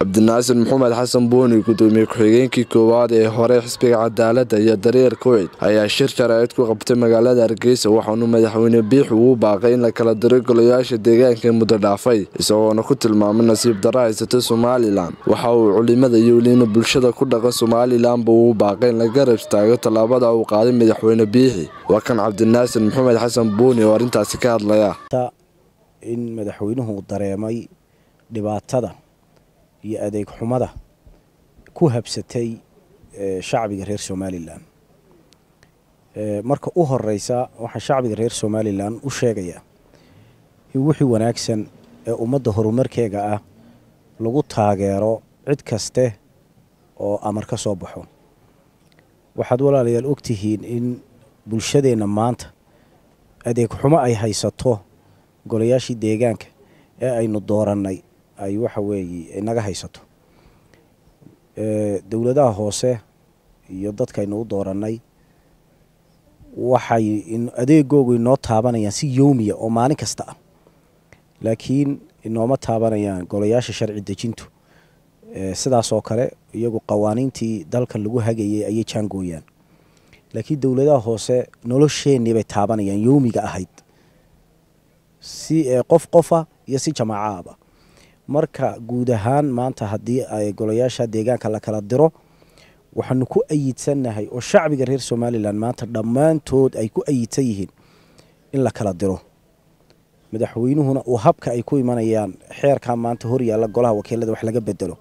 cabdinaasir maxamed xasan buuni gudoomiye ku-xigeenkii koowaad ee hore xisbiga cadaaladda iyo dareer kuweyt ayaa shir jaraa'id ku qabtay magaalada hargeysa waxaanu madaxweyne biix ugu baaqay in la kala diro golayaasha deegaanka muddo dhaafay isagoona ku tilmaamay nasiib darro haysata somalilan waxa uu culimada iyo weliina bulshada ku dhaqan somalilanba ugu baaqay in la garab istaago tallaabada uu qaaday madaxweyne biixi waa kan cabdinaasir maxamed xasan buuni oo arrintaasi ka hadlaya in madaxweynuhu dareemay dhibaatada iyo adeeg xumada ku habsatay shacbiga reer somalilan marka u horeysa waxaan shacbiga reer somalilan u sheegayaa in wixii wanaagsan ee ummadda horumarkeega ah lagu taageero cid kaste oo amar ka soo baxo waxaad walaalayaal ogtihiin in bulshadeenna maanta adeeg xumo ay haysato golayaashii deegaanka ee aynu doorannay ay waxa weeye naga haysato dowladaha hoose iyo dadkaynu u doorannay waxay adeegoogu inoo taabanayaan si yowmiya oo maalin kasta ah laakiin inooma taabanayaan golayaasha sharci dejintu sidaasoo kale iyagu qawaaniintii dalkan lagu hagayay ayay jaangooyaan laakiin dowladaha hoose nolosheenii bay taabanayaan yowmiga ahayd si qof qofa iyo si jamaacaaba marka guud ahaan maanta haddii ay golayaasha deegaanka la kala diro waxaanu ku ayidsannahay oo shacbiga reer somalilan maanta dhammaantood ay ku ayidsan yihiin in la kala diro madaxweynuhuna uu habka ay ku imanayaan xeerkaa maanta horyaalla golaha wakiilada wax laga bedelo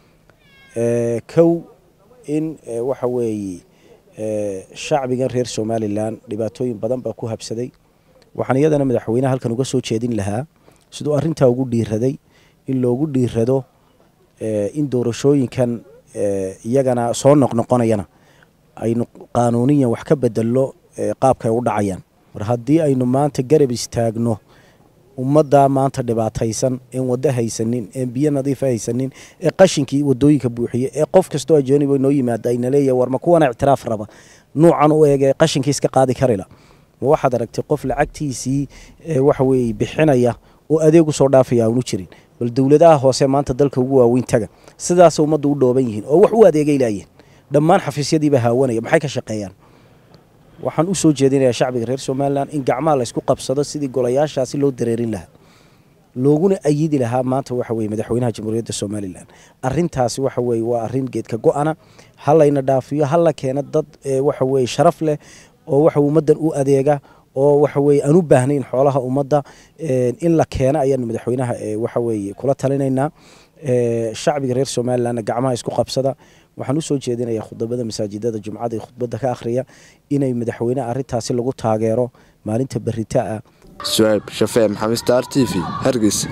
kow in waxa weeye shacbigan reer somalilan dhibaatooyin badan baa ku habsaday waxaan iyadana madaxweyneha halkan uga soo jeedin lahaa siduu arrintaa ugu dhiiraday in loogu dhiirado in doorashooyinkan iyagana soo noqnoqonayana aynu qaanuuniyan wax ka bedelno qaabka ay u dhacayaan mar haddii aynu maanta garab istaagno ummaddaa maanta dhibaataysan een waddo haysanin een biyo nadiifa haysanin ee qashinkii wadooyinka buuxiye ee qof kastoo ajooniba noo yimaada ayna leeyahay war ma kuwana ictiraaf raba nuucan u eeg ee qashinkii iska qaadi karila ma waxaad aragtay qof lacagtiisii waxa weeye bixinaya oo adeeg u soo dhaafaya aanu jirin bal dowladaha hoose maanta dalka ugu waaweyn taga sidaas ummadda u dhooban yihiin oo wax u adeegay laayeen dhammaan xafiisyadiiba haawanaya maxay ka shaqeeyaan waxaan u soo jeedinayaa shacbiga reer somalilan in gacmaha laysku qabsado sidii golayaashaasi loo dareerin lahaa looguna ayidi lahaa maanta waxa weye madaxweynaha jamhuuriyadda somalilan arintaasi waxa weye waa arin geedka go-ana ha layna dhaafiyo ha la keeno dad waxa weye sharaf leh oo waxa ummaddan u adeega oo waxa weye aan u baahnayn xoolaha ummadda in la keeno ayaanu madaxweynaha waxa weye kula talinaynaa shacbiga reer somalilanna gacmaha isku qabsada waxaan usoo jeedinayaa khudabada masaajidada jumcada khudbadda ka akhriya inay madaxweyneha arrintaasi lagu taageero maalinta berita ah sucayb shafee maxamed star t v hargeysa